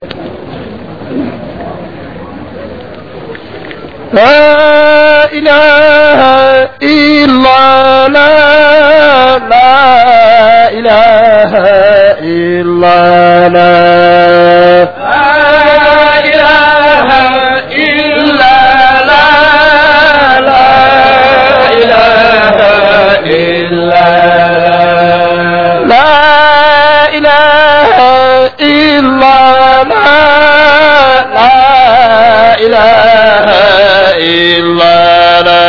لا إله إلا لا لا إله إلا لا لا إله إلا لا لا إله إلا لا إله إلا لا لا إله إلا لا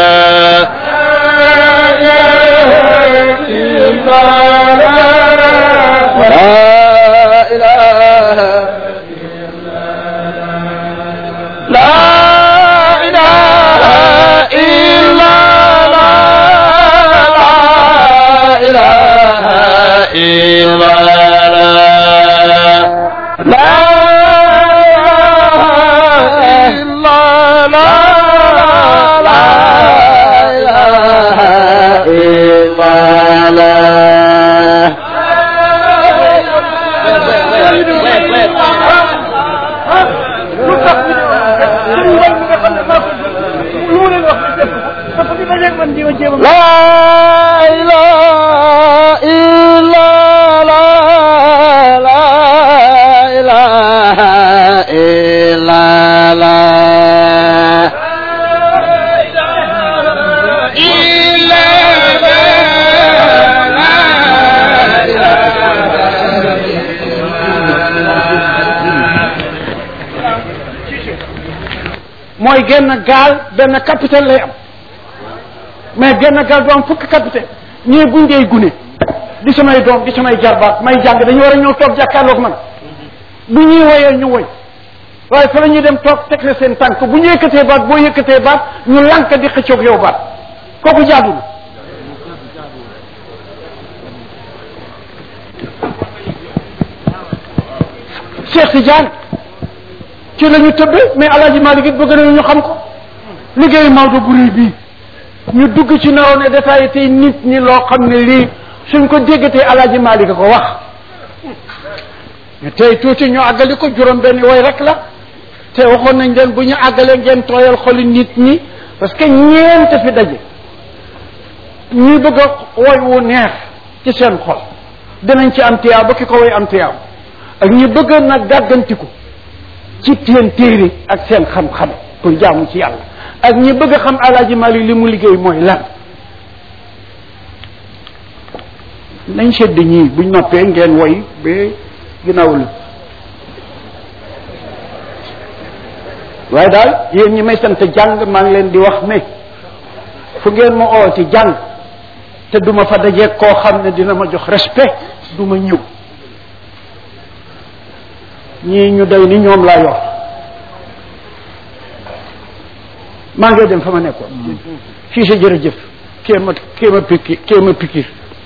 لا إله إلا لا لا إله إلا لا لا إلا لا لا إله إلا لا لا إله إلا لا لا إله إلا لا إلا mooy genn gaal benn capitaine lay am mais genn gaal du am fukki capitaine ñii buñ dee gune di samay doom di samay jarbaat may jàng dañu war a ñëw toog jàkkaarloog man bu ñuy woyee ñu woy waaye fa la ñuy dem toog teg la seen tànk bu ñu yëkkatee baat boo yëkkatee baat ñu lànk di xëccoog yow baat kooku jaadul Cheikh Tidiane ci la ñu tëbbe mais Alaaji Malik it bëgg nañu ñu xam ko liggéeyu Maodo bu réy bii ñu dugg ci naroon ne détaillé tey nit ñi loo xam ne lii suñ ko déggatee Alaaji Malik a ko wax ñu tey tuuti ñu àggali ko juróom benn way rek la te waxoon nañ leen bu ñu àggalee ngeen tooyal xoli nit ñi parce que ñeent fi daje ñi bëgg a woy wu neex ci seen xol dinañ ci am tiyaab ba ki ko woy am tiyaab ak ñi bëgg nag gàggantiku ci seen téere ak seen xam-xam pour jaamu ci yàlla ak ñi bëgg a xam alaaji Mali li mu liggéey mooy lan nañ sedd ñii buñ noppee ngeen woy ba ginnaaw la waaye daal yéen ñi may sant jàng maa ngi leen di wax ne fu ngeen ma oo ci jàng te duma fa dajeeg koo xam ne dina ma jox respect du ma ñëw ñii ñu day ni ñoom laa yor maa ngi dem fa ma nekkoon fii sa jërëjëf kee ma kee ma pikki kee ma pikir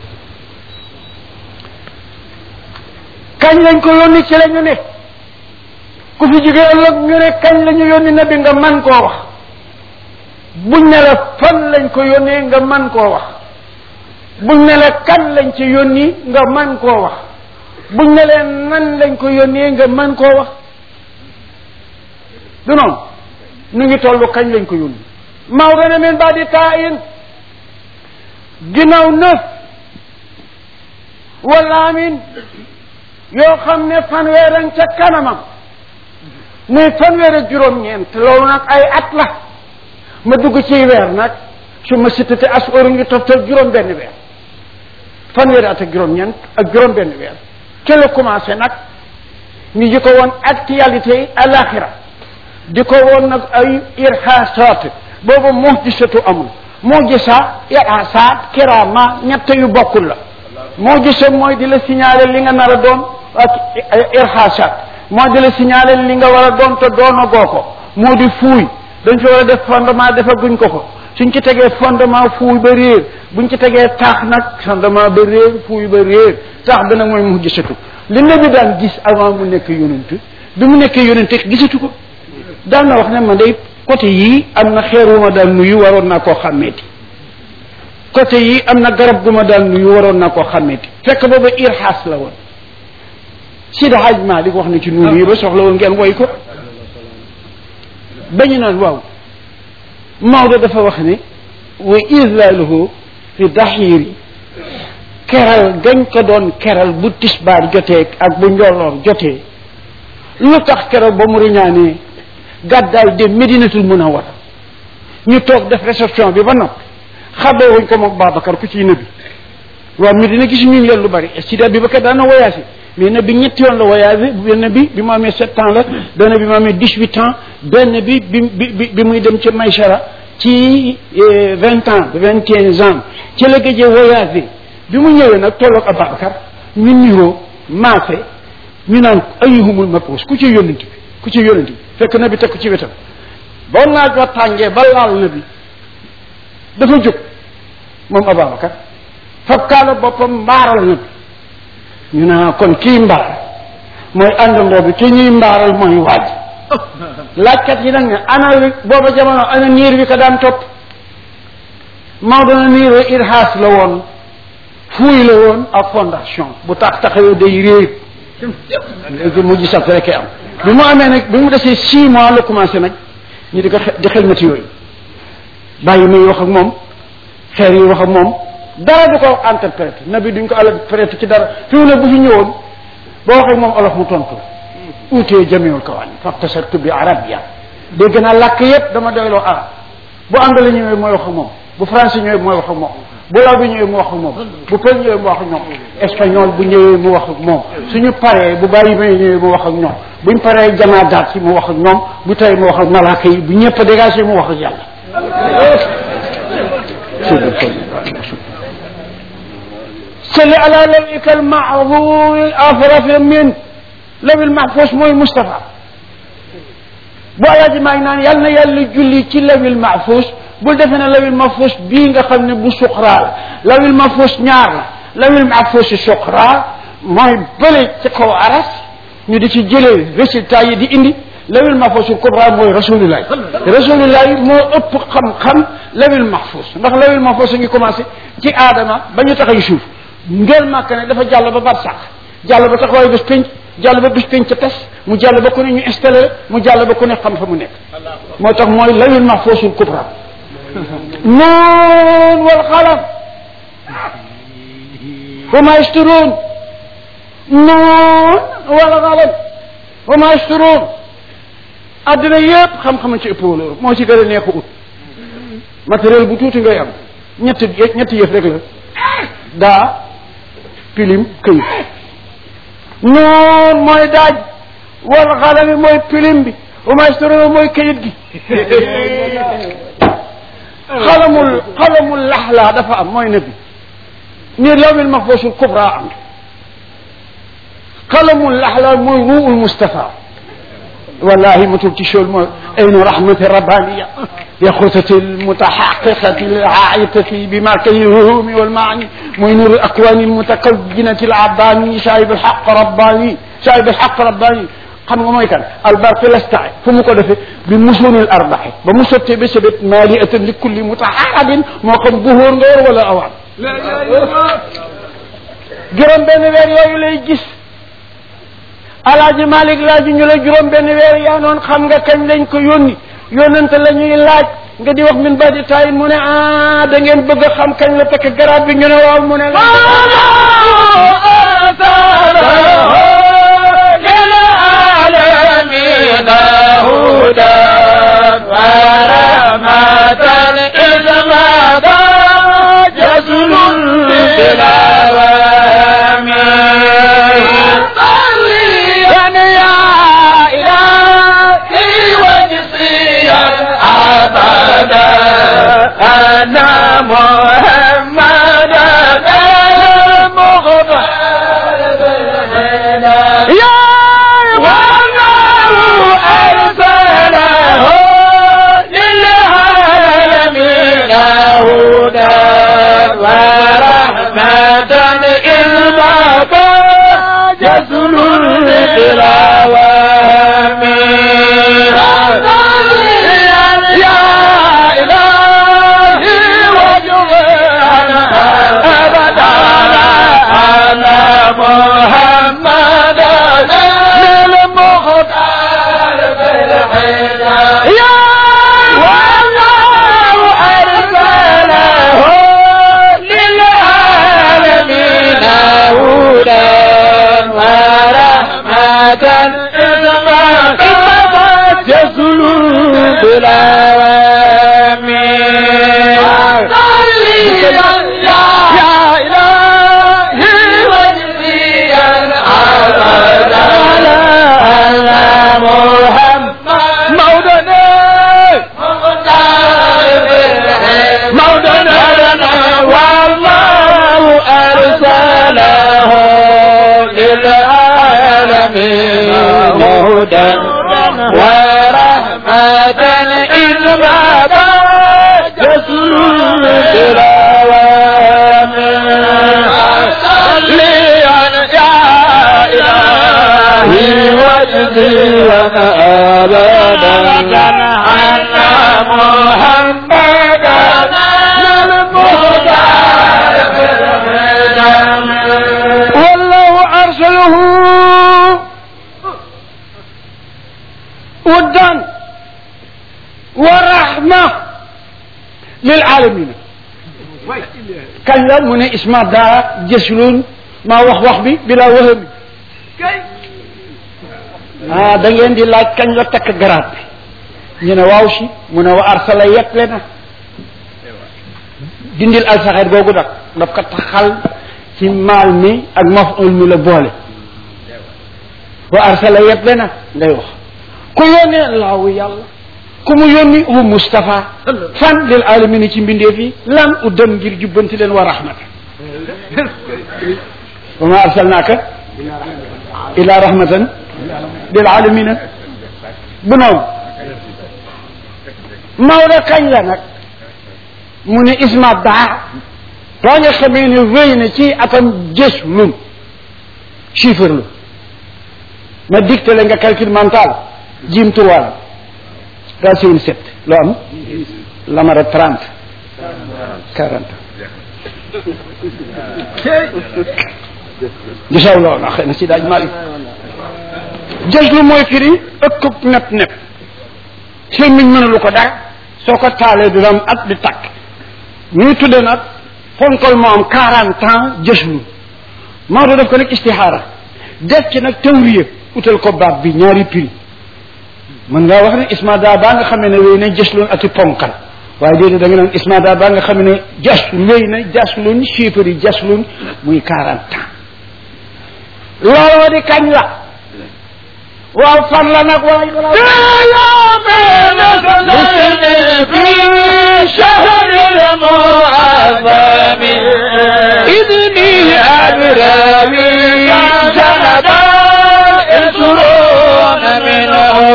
kañ lañ ko yónni ci la ñu ne ku fi jóge ëllëg ñu ne kañ la ñu yónni nabi nga man koo wax buñ ne la fan lañ ko yónnee nga man koo wax buñ ne la kan lañ ci yónni nga man koo wax buñ ne leen nan lañ ko yónnee nga man koo wax du noonu nu ngi tollu kañ lañ ko yónni Maodo ne min ba di taa in ginnaaw neuf wala amin yoo xam ne fanweer ak ca kanamam muy fanweer ak juróom-ñeent loolu nag ay at la ma dugg ci weer nag su ma sitate as oru ngi toftal juróom benn weer fanweeri at ak juróom-ñeent ak juróom benn weer ca la commencé nag ñu di ko woon actualité yi alaxira di ko woon nag ay irhasat boobu muhjisatu amul muhjisa irhasat kirama ñett yu bokkul la muhjisa mooy di la signaler li nga nar a doon ak irhasat mooy di la signaler li nga war a doon te doona goo ko moo di fuuy dañ fi war a def fondement defaguñ ko ko suñ ci tegee fondement fuuy ba réer buñ ci tegee taax nag fondement ba réer fuuy ba réer taax bi nag mooy muhjisatu li nabi daan gis avant mu nekk yonent bi mu nekkee yonent gisatu ko daan na wax ne man day côté yii am na xeer wu ma daan nuyu waroon naa koo xàmmeeti côté yii am na garab gu ma daan nuyu waroon naa koo xàmmeeti fekk booba irxaas la woon Sidi Hadj Malick wax na ci nuunu yi ba soxla woon ngeen woy ko bañu naan waaw Maodo dafa wax ne wa islaaluhu fi daxiiri keral gañ ko doon keral bu tisbaar jotee ak bu njolloor jotee lu tax keral ba mu riñaanee gàddaay dem Medinatul Munawwara ñu toog def réception bi ba noppi xaddoo wuñ ko moom Babacar ku ciy nëbbi waaw Medina gis ñu leen lu bari Sidi Abubakar daan na voyagé mais na bi ñetti yoon la voyagé benn bi bi mu amee sept ans la benn bi mu amee dix huit ans benn bi bi bi bi muy dem ca Maysara ci vingt ans vingt et un ans ci la gëjee voyagé bi mu ñëwee nag tolloog Ababacar ñu niroo maase ñu naan ayyuhumul mab'uus ku ci yónnent bi ku ci yónnent bi fekk na bi teg ko ci wetam ba naaj wa tàngee ba laal na bi dafa jóg moom Ababacar fab kaala boppam mbaaral na bi ñu ne kon kii mbaar mooy àndandoo bi ki ñuy mbaaral mooy waaj laajkat yi nag ne ana wi booba jamono ana niir bi ko daan topp Maodo na niir wi irhaas la woon fuuy la woon ak fondation bu tax taxawee day réer léegi mujj sax rek am bi mu amee nag bi mu desee six mois la commencé nag ñu di ko di xelmati yooyu bàyyi may wax ak moom xeer yi wax ak moom dara du ko interprété nabi duñ ko interprété ci dara fi mu ne bu fi ñëwoon boo waxee moom olof mu tontu la uutee jamiul kawaani faktasartu bi arabia dégg naa làkk yépp dama doyloo arab bu anglais ñëwee mooy wax ak moom bu français ñëwee mooy wax ak moom bu law bi ñëwee mu wax ak moom bu pël ñëwee mu wax ak ñoom espagnol bu ñëwee mu wax ak moom suñu paree bu bàyyi may ñëwee mu wax ak ñoom buñ paree jamaa daat yi mu wax ak ñoom bu tey mu wax ak malaaka yi bu ñëpp dégagé mu wax ak yàlla salli ala lawika almahfuz afraf min lawil mahfuz mooy Moustapha bu alaaji maa ngi naan yal na yàlla julli ci lawil mahfuz bul defe ne lawil mahfuz bii nga xam ne bu suqraa la lawil mahfuz ñaar la lawil mahfuz suqraa mooy bële ci kaw aras ñu di ci jëlee résultat yi di indi lawil mahfuz kubra mooy rasulillahi rasulillahi moo ëpp xam-xam lawil mahfuz ndax lawil mahfuz a ngi commencé ci aadama ba ñu taxay suuf ngeel màkk ne dafa jàll ba bar sax jàll ba taxawaay bés pénc jàll ba bés pénc ca tes mu jàll ba ku ne ñu installé mu jàll ba ku ne xam fa mu nekk moo tax mooy lawil mahfuusul kubra nuun wal xalam wa ma yasturuun nuun wal xalam wa ma yasturuun addina yëpp xam-xam ci ëpp wala moo ci gën a neex ut matériel bu tuuti ngay am ñetti ñetti yëf rek la daa pilim këyit noon mooy daaj wal xalami mooy pilim bi wa maysturuna mooy këyit gi xalamul xalamul laxlaa dafa am mooy nabi nii lawil mahfuusul kubra am xalamul laxlaa mooy ruul Mustafa wallahi matul ci chol mooy aynu rahmati rabbaniya يخوتة المتحققة العائقة بمركز الهروم والمعاني موي نور الأكوان المتكونة العباني شايب الحق رباني شايب الحق رباني xam nga mooy kan albarke lastaay fu mu ko defee bi musunil arbaxi ba mu sottee ba sebet maaliatan li kulli mutaxaradin moo xam buhóor nga war wala awaan juróom benn weer yooyu lay gis alaaji malik laaju ñu la juróom benn weer yaa noon xam nga kañ lañ ko yónni yónnante la ñuy laaj nga di wax min badi tayin mu ne ah da ngeen bëgg a xam kañ la takk garab bi ñu ne waaw mu ne la إنما تسلو بالعوامي يا إلهي واجزيا أبدا على محمد مولانا مولانا لنا والله أرسله للعالمين هدى ورحمة إذ باب جسر الأوامر يا إلهي واجزينا أبدا عنا محمدا والله أرسله ودا ورحمة للعالمين كان لا من اسمه دا جسلون ما wax wax bi bila waham ah da ngeen di laaj kañ la takk garaat bi ñu ne waaw si mu ne wa arsala yetle na dindil alsaxeet googu nag daf ko taxal ci maal mi ak maful mi la boole wa arsala yetle na ngay wax ku yónnee laawu yàlla ku mu yónni wu Moustapha fan lil alamina ci mbindeef yi lan u dem ngir jubbanti leen wa rahmata wa ma arsalnaaka ila rahmatan lil alamina bu noonu Maodo kañ la nag mu ne isma daa boo nga xamee ne wéy na ci atam jës lum chiffre lu ma dicté la nga calcul mental jim trois la racine sept loo am lamara trente quarante gisaw loolu xëy na si daaj mali jës lu mooy firi ëkkub nepp nepp semmiñ mënalu ko dara soo ko taalee du am at di takk ñuy tudde nag fonkol moo am quarante ans jëslu Maodo def ko nag istixaara def ci nag tawriya utal ko baat bi ñaari prix mën ngaa wax ne ismada baa nga xamee ne wéy na jësloon ati ponkal waaye déedéet da nga naan ismada baa nga xamee ne jas wéy na jasloon chiffre yi jasloon muy quarante ans looloo di kañ la waaw fan la nag waay في شهر المعظم إذني أبرامي سندا يسرون من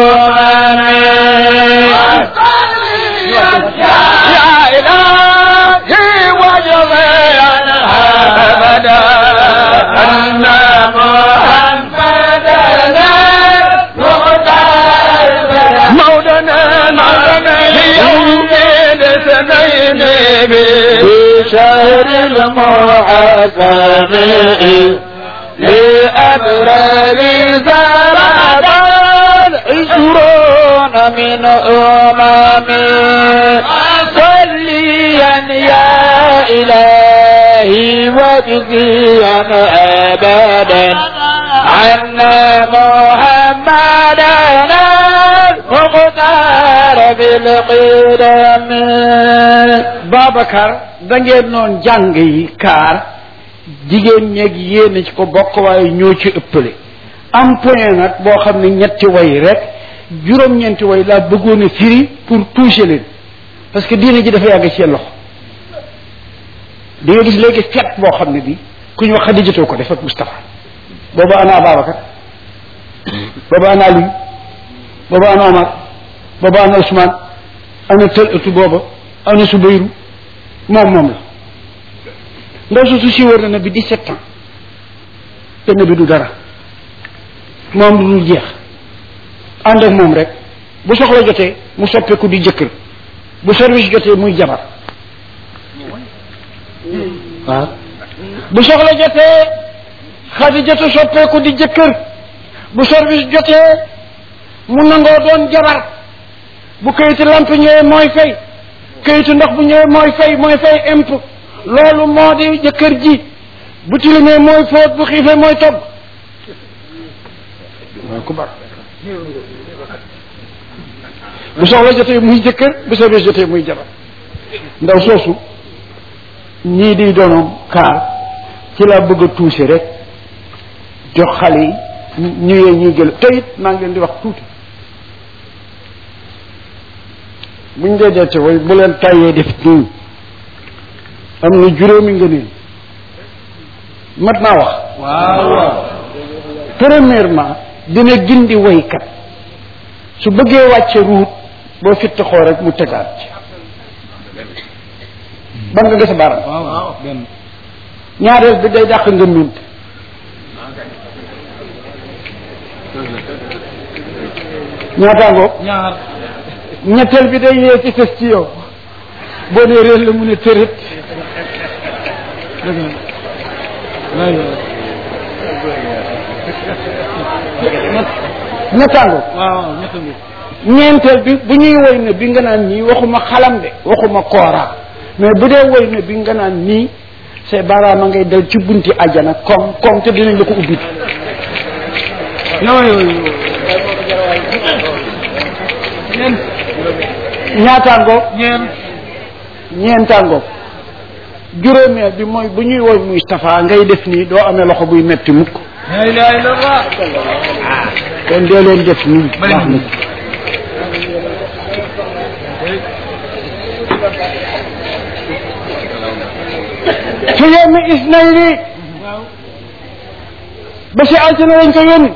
يا إلهي وجزيا أبدا أن محمدا مولانا مولانا يوم الاثنين بشهر المعظم لأبرار زرادان عشرون من أمم صليا يا إلهي واجزيا أبدا عنا محمدا المختار بالقدم Babacar da ngeen noon jàng yi kaar jigéen ñeeg yéen ci ko bokk waaye ñoo ci ëppale am point nag boo xam ne ñetti way rek juróom-ñeenti way laa bëggoon a firi pour toucher leen parce que diine ji dafa yàgg ci seen loxo di nga gis léegi fet boo xam ne bi ku ñu wax Xadijatoo ko def ak Moustapha booba ana Babacar booba ana Aliou booba ana Omar booba ana Ousmane ana tël ëttu booba ana Subayru moom moom la ndaw su su si wër na na bi dix-sept ans te na bi du dara moom du dul jeex ànd ak moom rek bu soxla jotee mu soppeeku di jëkkër bu service jotee muy jabar waaw bu soxla jotee Xadijatu soppeeku di jëkkër bu service jotee mu nangoo doon jabar bu kayitu lamp ñëwee mooy fay kayitu ndox bu ñëwee mooy fay mooy fay imp loolu moo di jëkkër ji bu tilimee mooy fóot bu xiifee mooy togg akbar bu soxla jotee muy jëkkër bu soobee jotee muy jabar ndaw soosu ñii di doonoom kaar ci laa bëgg a tuusi rek jox xale yi ñëwee ñuy jël te it maa ngi leen di wax tuuti buñ dee dee te way bu leen tàyyee def nii am na juróomi ngëneel mat naa wax waaw premièrement dina gindi woykat su bëggee wàcce ruut boo fitt xoo rek mu tegaat ci ban nga gis baram waaw benn ñaareel bi day dàq nga mint ñaataangoo ñaar ñetteel bi day yee ci fes ci yow boo nee réel la mu ne tërët dëgg la lay ñettaangoo waaw ñett ngi ñeenteel bi bu ñuy woy ne bi nga naan nii waxuma xalam de waxuma kooraa mais bu dee woy ne bi nga naan nii say baaraam a ngay dal ci bunti ajana comme comme te dinañ la ko ubbi yooyu ñeent ñaataangoo ñeent ñeentaangoo juróomeel bi mooy bu ñuy woy Moustapha ngay def nii doo amee loxo buy metti mukk la ilaha illallah kon dee leen def nii Bari baax na ci yenn is nañ lii ba si altine lañ ko yónni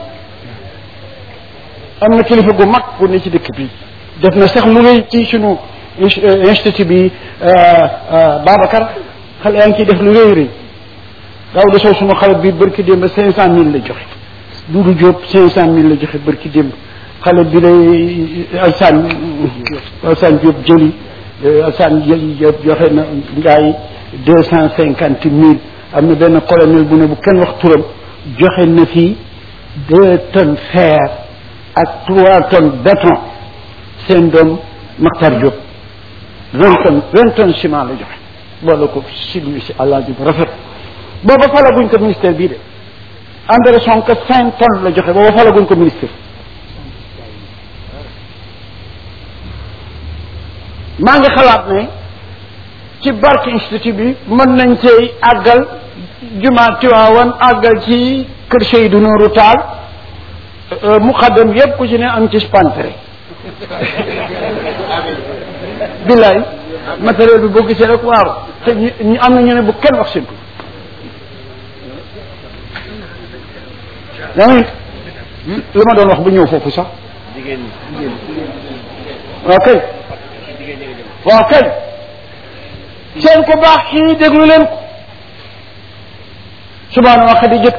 am na kilifa gu mag bu ne ci dëkk bi def na sax lu rëy ci sunu ins- euh, institut bi euh, euh, Babacar xale yaa ngi ciy def lu rëy rëy daaw da soo sunu xale bi bërki démb cinq cent mille la joxe Dudu Diop cinq cent mille la joxe bërki démb xale bi lay Alsaan Alsaan Diop jëli Alsaan Diop joxe na ngaay deux cent cinquante mille am na benn colonel bu ne bu kenn wax turam joxe na fii deux tonnes fer ak trois tonnes béton seen doom Maktar Diop vingt tonnes vingt tonnes ciment la joxe boole ko siglu si àllaaji bu rafet booba falaguñ ko ministère bii de André Sonko cinq tonnes la joxe booba falaguñ ko ministère maa ngi xalaat ne ci barke institut bi mën nañ cee àggal jumaa Tiwaawan àggal ci kër Seydou Nourou Taal muqaddam yépp ku ci ne am ci spantere billaay matériel bi boo gisee rek waaw te ñu ñu am na ñu ne bu kenn wax seen tur yaa ngi li ma doon wax bu ñëw foofu sax waaw kay waaw kay seen ko baax kii déglu leen ko subhaana wa xadijat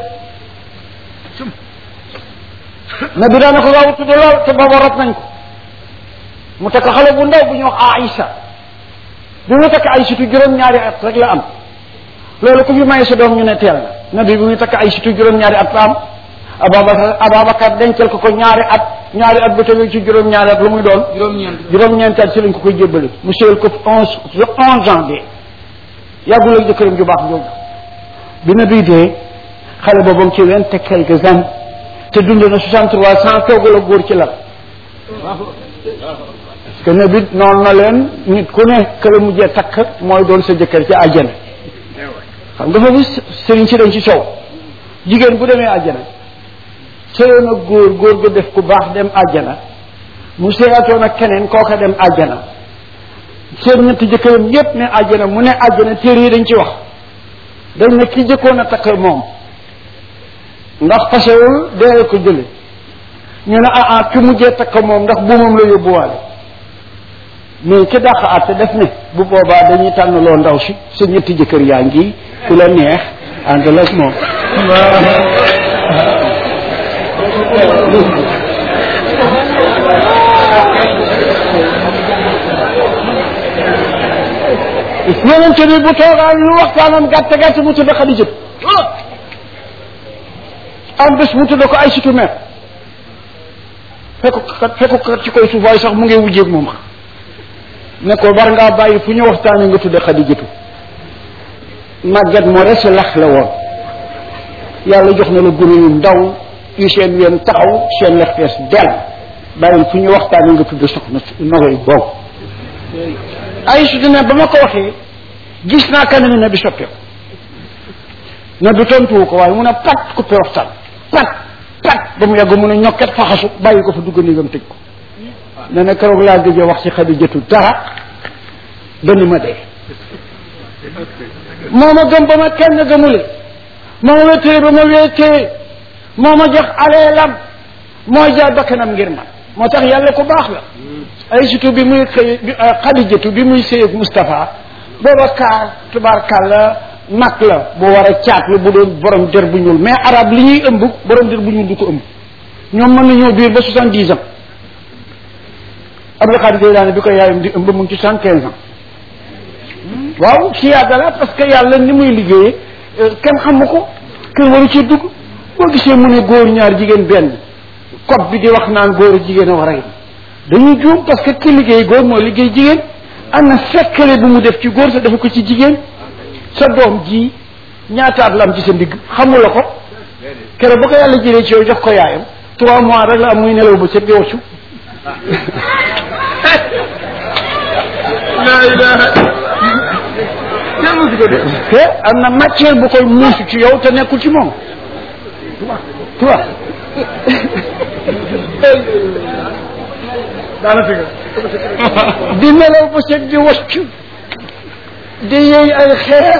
na bi daana ko waaw tudd lool te booba rot nañ ko mu takk xale bu ndaw bu ñu wax Aïcha bi mu takk Aïchatu juróom-ñaari at rek la am loolu ku fi may sa doom ñu ne teel na nabi bi mu takk Aïchatu juróom-ñaari at la am Ababacar Ababacar dencal ko ko ñaari at ñaari at bu tegu ci juróom-ñaari at lu muy doon juróom-ñeent juróom-ñeenti at si lañ ko koy jébbale mu séyal ko onze onze ans de yàggul ak jëkkëram ju baax jooju bi na bii dee xale boobu ci vingt et quelques années te dund na soixante trois cent toogal a góor ci lal parce que ne bi noonu na leen nit ku ne que la mujjee takk mooy doon sa jëkkër ci àjjana xam nga foofu sëriñ si dañ ci coow jigéen bu demee àjjana sëyoon ak góor góor ga def ku baax dem àjjana mu sëyaatoon ak keneen kooka dem àjjana seen ñetti jëkkëram yépp ne àjjana mu ne àjjana téere yi dañ ci wax dañ ne ki jëkkoon a takk moom ndax pasewul dee ko jële ñu ne ah ah ki mujjee takk moom ndax buumam la yóbbuwaale mais ki dàq àtte def ne bu boobaa dañuy tànn loo ndaw si sa ñetti jëkkër yaa ngi ku la neex àndal ak moom yonent bi bu toogaan lu waxtaanam gàtt gàtt mu tudd Xadija am bés mu tudd ko ay situ mer fekk kat fekk kat ci koy suuf waaye sax mu ngi wujjeeg moom xam ne ko war ngaa bàyyi fu ñu waxtaanee nga tudd Xadijatu màgget moo rek si lax la woon yàlla jox na la gune yu ndaw yu seen ween taxaw seen lex fees del bàyyi fu ñu waxtaanee nga tudd soxna nogoy boobu ay su ne ba ma ko waxee gis naa kanam ne bi soppeeku ne du tontuwu ko waaye mun a pat coupé waxtaan pat pat ba mu yàgg mun a ñokket faxasu bàyyi ko fa dugg néegam tëj ko ne na keroog laa gëj a wax ci Xadijatu dara ba ni ma dee moo ma gëm ba ma kenn gëmule moo ma wéetee ba ma wéetee moo ma jox aleelam moo jaay bakkanam ngir man moo tax yàlla ku baax la ay surtout bi muy xëy Xadijatu bi muy sëy ak Moustapha booba kaar tubaarkàlla mag la bu war a caat la bu doon borom der bu ñuul mais arab li ñuy ëmb borom der bu ñuul du ko ëmb ñoom mën nañoo biir ba soixante dix ans Abdou Khadir Jeylaani bi ko yaayam di ëmb mu ngi ci soixante quinze ans waaw ci yàgga la parce que yàlla ni muy liggéeyee kenn xamu ko kenn waru ci dugg boo gisee mu ne góor ñaar jigéen benn code bi di wax naan góor jigéen a war a yem dañuy juum parce que ki liggéey góor moo liggéey jigéen am na fekkale bu mu def ci góor sa dafa ko ci jigéen sa doom ji ñaataat la am ci sa ndigg xamula ko keroog ba ko yàlla jëlee ci yow jox ko yaayam trois mois rek la am muy nelaw ba ca di waccu la ilaha kenn musu ko def te am na matière bu koy muusu ci yow te nekkul ci moom tu vois daana fi di nelaw ba ca di waccu di yëy ay xeer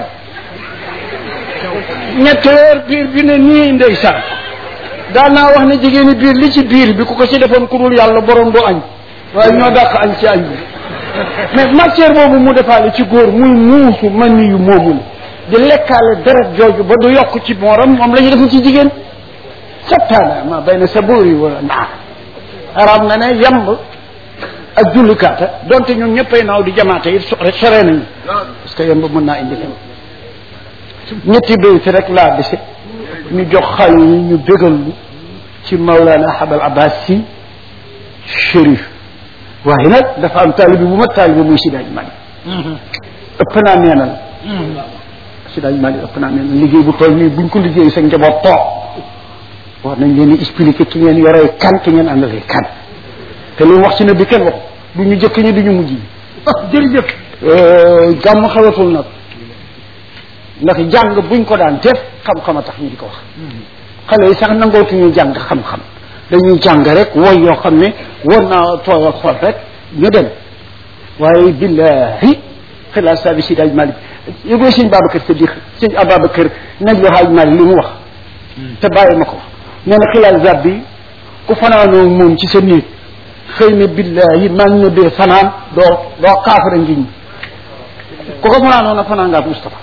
ñetti weer biir bi ne nii ndeysaan daan naa wax ne jigéeni biir li ci biir bi ku ko ci defoon ku dul yàlla borom du añ waaye ñoo dàq añ ci añ bi mais matière boobu mu defaale ci góor muy muusu man yu moomu di lekkaale deret jooju ba du yokk ci mooram moom la ñu defu ci jigéen sattaana ma bay na sa bóori wala naa arab na ne yamb ak jullikaata donte ñun ñëppay naaw di jamaate it so sore nañu parce que yamb mën naa indi fen ñetti béy fi rek laa dese ñu jox xale yi ñu bégal lu ci Maulana Habal Abbas si Chérif waaye nag dafa am taalibi bu ma taalibi muy Sidaaj Mali ëpp naa neenal Sidaaj Mali ëpp naa neenal liggéey bu toll nii buñ ko liggéey sa njaboot toog war nañ leen di expliquer ki ngeen yoree kan ki ngeen àndalee kan te li wax ci ne bi kenn wax du ñu jëkk ñi du ñu mujj ñi jërëjëf gàmm xawatul nag ndax jàng buñ ko daan def xam-xam a tax ñu di ko wax xale yi sax nangootuñu jàng xam-xam dañuy jàng rek woy yoo xam ne war naa tooyal xol rek ñu dem waaye billahi xilaas saa bi si daaj malik yëgoo sëñ Babacar Sadiq sëñ Ababacar nañ lu haaj malik li mu wax te bàyyi ma ko nee na xilaas zab bi ku fanaanoo moom ci sa néeg xëy na billahi maa ngi ñëbbee fanaan doo doo kaafara ngiñ ku ko fanaanoo na fanaan nga ak Moustapha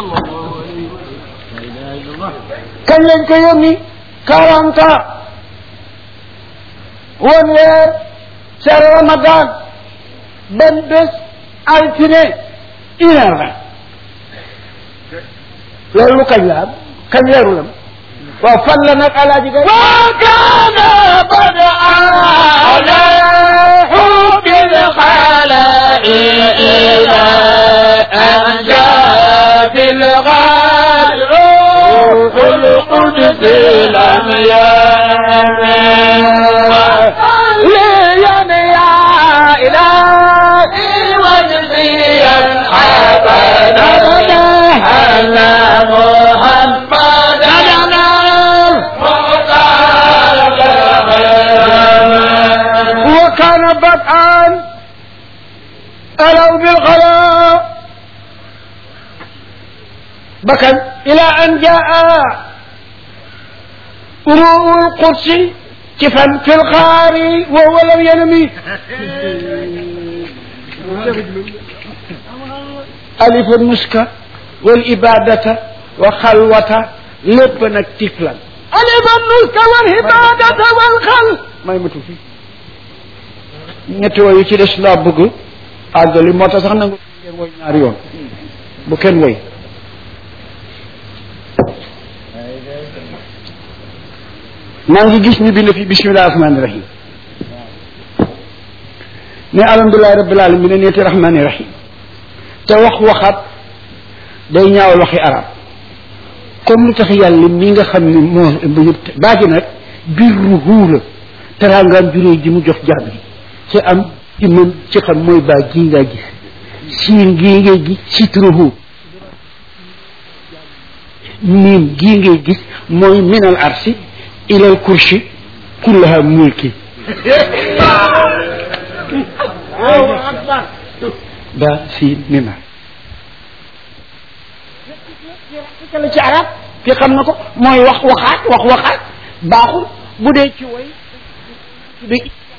kañ lañ ko yónni quarante ans woon weer c'est ramadan benn bés altine une heure vingt loolu lu kañ la am kañ weeru lam waaw fan la nag alaaji gay وكان بدءا على حب الخلائق إلى أن جاء في الغال روح القدس لم يمن ليا يا إلهي وجزيا أبدا على محمد وكان بدءا ألو بالغلاء بكى إلى أن جاء روح القدس كفا في الغار وهو لم ينمي ألف المسك والإبادة وخلوة لبنك تفلا ألف المسك والإبادة والخل ما يمتو فيه ñetti woy yi ci des laa bëgg àggali moo tax sax nangu ngeen woy ñaari yoon bu kenn woy maa ngi gis ñu bind fi bismillahi rahmani rahim ne alhamdulilahi rabbil alamin ne neeti rahmani rahim te wax waxaat day ñaawal waxi arab comme lu tax yàlla mi nga xam ne moo ëmb yëpp baaji nag birruhu la teraangaam juróoy ji mu jox jaam yi ci am ci mën ci xam mooy baa gii ngaa gis siin gii ngay gis sitruhu miim gii ngay gis mooy minal arsi ilal kursi kullaha mulki ba siin mima la ci arab ki xam na ko mooy wax waxaat wax waxaat baaxul bu dee ci woy de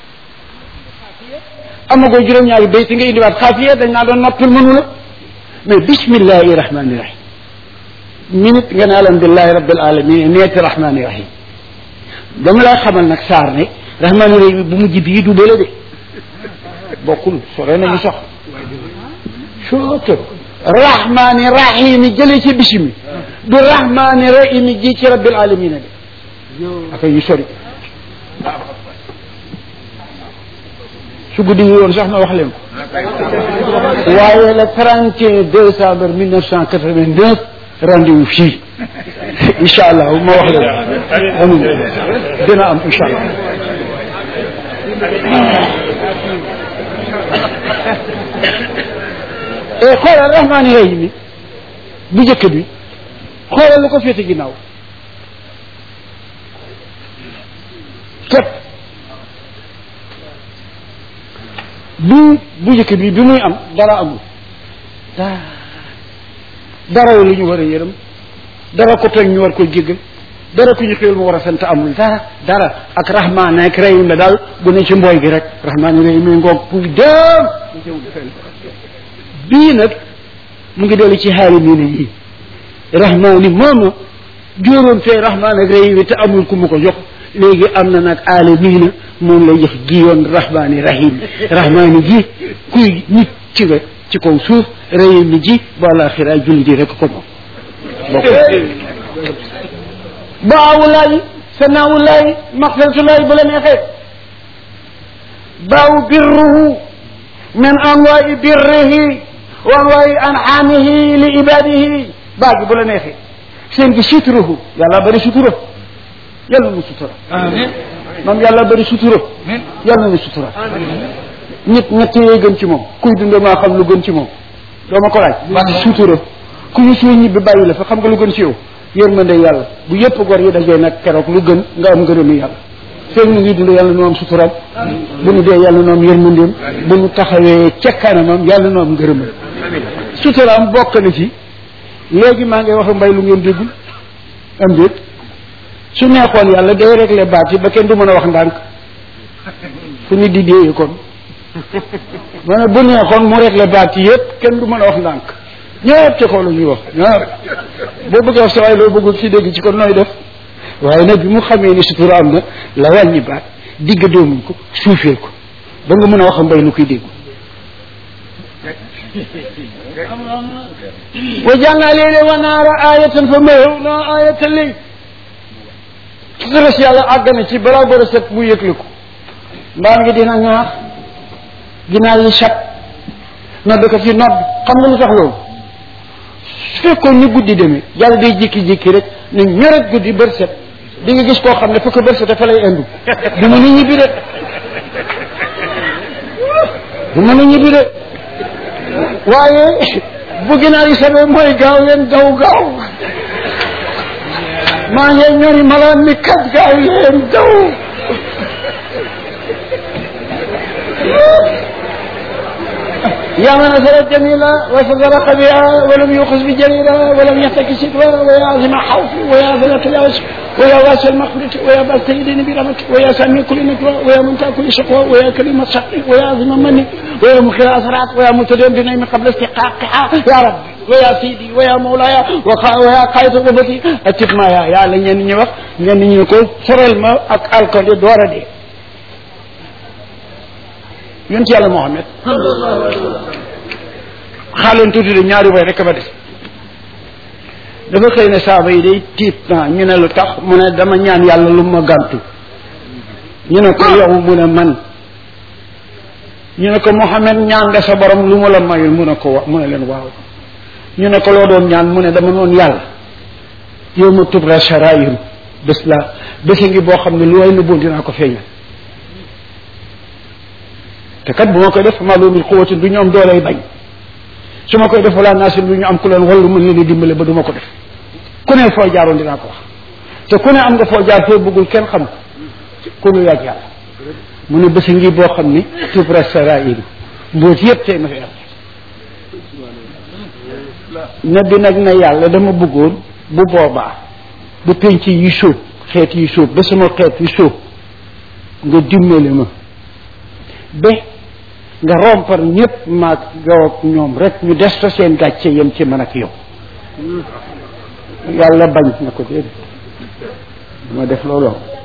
amagoo juróom-ñaari bayt nga indiwaat xaafiya dañ naa doon noppil mënu la mais bismillahi rahmani rahim minute nga ne alhamdulilahi rabbil alamin neeti rahmani rahim dama lay xamal nag saar ne rahmani rahim bu mujj bii du bële de bokkul sore nañu sax soto rahmani rahim jëlee ci bisimi du rahmani rahim ji ci rabbil alamin de aka yu sori su guddi gi woon sax ma wax leen ko waaye le 31 décembre 1989 rendez-vous fii incha allah ma wax leen ko amuñ dina am incha allah et xoolal rahmaani rahim mi bu njëkk bi xoolal lu ko féete ginnaaw képp bu bu njëkk bi bi muy am dara amul dara dara lu ñu war a yërëm dara ko tooñ ñu war koy jéggal dara ku ñu xéwal mu war a sant amul dara dara ak rahmaan ak rahim la daal bu ne ci mbooy gi rek rahmaan rahim mi ngoog puy dem bii nag mu ngi dellu ci xaali mii ne yii rahmaani mooma jóoroon fee rahmaan ak rahim te amul ku mu ko jox léegi am na nag aalamiina moom lay jox gi yoon rahmaani rahim rahmaani ji kuy nit ci nga ci kaw suuf rahim ni ji ba alaxira julli di rek ko moom bokk baawulaay sanaawulaay maxfiratulaay bu la neexee baaw birruhu min anwaai birrihi wa anwaai anxaamihi li ibadihi baa gi bu la neexee seen gi sutruhu yàlla bari sutura yàlla nu sutura amiin moom yàlla bari sutura yàlla nu sutura nit ñett yooyu gën ci moom kuy dund maa xam lu gën ci moom doo ma ko laaj sutura ku ñu suy ñibbi bàyyi la fa xam nga lu gën ci yow yërmande yàlla bu yëpp gor yi dajee nag keroog lu gën nga am ngërëmu yàlla feeg ñu ngi dund yàlla nu am suturam bu nu dee yàlla nu am yërmandeem bu nu taxawee ca kanamam yàlla nu am ngërëmam suturaam bokk na ci léegi maa ngi wax mbay lu ngeen déggul am déet su neexoon yàlla day réglé baat yi ba kenn du mën a wax ndànk fu nit di déeye kon ma ne bu neexoon mu réglé baat yi yëpp kenn du mën a wax ndànk ñëpp ca kaw la ñuy wax ñëpp boo bëggee wax sa waaye loo bëggul ci dégg ci kon nooy def waaye nag bi mu xamee ni sutura am na la wàññi baat digg doomuñ ko suufeel ko ba nga mën a wax mbay lu koy déggu wa jàngaa léeg-léeg wa naara ayatan fa mahawna ayatan léegi sutura si yàlla àgg na ci balaa bër a set mu yëgle ko mbaam ngi dina ñaax ginaar yi sat nodd ko fi nodd xam nga lu tax loolu su fekkoon ni guddi demee yàlla day jékki-jékki rek ne ñoret guddi bër set di nga gis koo xam ne fekk bër set dafa lay indu du mën a ñibbi de du mën a ñibbi de waaye bu ginaar yi sabee mooy gaaw leen daw gaaw maa ngi ñori malaan mi kat gaaw leen daw يا من أثرت جميلة وصدق بها ولم يوخذ بجليلة ولم يحتك سترا ويا عظم حوفي ويا ذلة العوش ويا واسع المغفرة ويا بال سيدين برحمتك ويا سامي كل نجوى ويا منتهى كل شقوى ويا كلمة شقي ويا عظم مني ويا مخير أسرات ويا متدين بنعم قبل استحقاقها يا رب ويا سيدي ويا مولاي ويا قائد غربتي أتب ما يا يا لن يني وقت يني يقول فرل ما أك الكل دورة دي yonent yàlla Muhammad xaaleen tuuti de ñaari way rek ba des dafa xëy ne saaba yi day tiit naa ñu ne lu tax mu ne dama ñaan yàlla lu ma gàntu ñu ne ko yow mu ne man ñu ne ko Muhammad ñaan nga sa borom lu mu la mayul mu ne ko wa mu ne leen waaw ñu ne ko loo doon ñaan mu ne dama noon yàlla yow ma tubra sharairu bés la bési ngi boo xam ne lu way nëbboon dinaa ko feeñal te kat bu ma koy def maalumil xuwatin du ñu am dooley bañ su ma koy def wala naasin du ñu am ku leen wallu mën leen di dimbale ba du ma ko def ku ne foo jaaroon dinaa ko wax te ku ne am nga foo jaar foo bëggul kenn xam ko ku nu yàgg yàlla mu ne bési ngi boo xam ni tubra sarairu mbóot yëpp tey ma fi am ne bi nag ne yàlla dama bëggoon bu boobaa bu penc yi sóob xeet yi sóob ba sama xeet yi sóob nga dimbale ma ba nga rompar ñëpp maag yow ak ñoom rek ñu des fa seen gàcce yem ci man ak yow yàlla bañ na ko déedéet ma def looloo